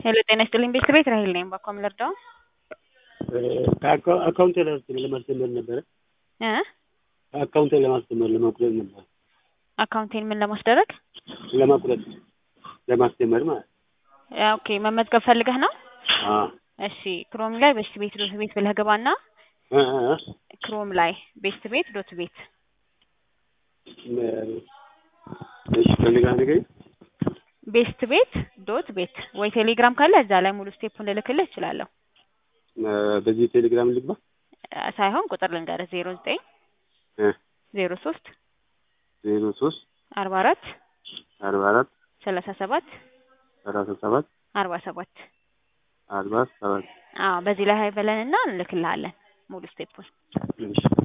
ሄሎ ጤና ይስጥልኝ ቤት ቤት ራሄል ነኝ። ባኮ ምልርዳው አካውንቴ ለማስጀመር ነበረ እ አካውንቴ ለማስጀመር ለማቁረጥ ነበር አካውንቴን ምን ለማስደረግ ለማቁረጥ ለማስጀመር ማለት ያ ኦኬ መመዝገብ ፈልገህ ነው? አዎ እሺ ክሮም ላይ ቤስት ቤት ዶት ቤት ብለህ ግባና እ እ ክሮም ላይ ቤስት ቤት ዶት ቤት እሺ ፈልጋ ነገር ቤስት ቤት ዶት ቤት ወይ ቴሌግራም ካለ እዛ ላይ ሙሉ ስቴፑን ልልክልህ እችላለሁ። በዚህ ቴሌግራም ልግባ እ ሳይሆን ቁጥር ልንገርህ ዜሮ ዘጠኝ እ ዜሮ ሶስት ዜሮ ሶስት አርባ አራት አርባ አራት ሰላሳ ሰባት ሰላሳ ሰባት አርባ ሰባት አርባ ሰባት አዎ በዚህ ላይ ሀይ በለንና እንልክልሃለን ሙሉ ስቴፑን። እሺ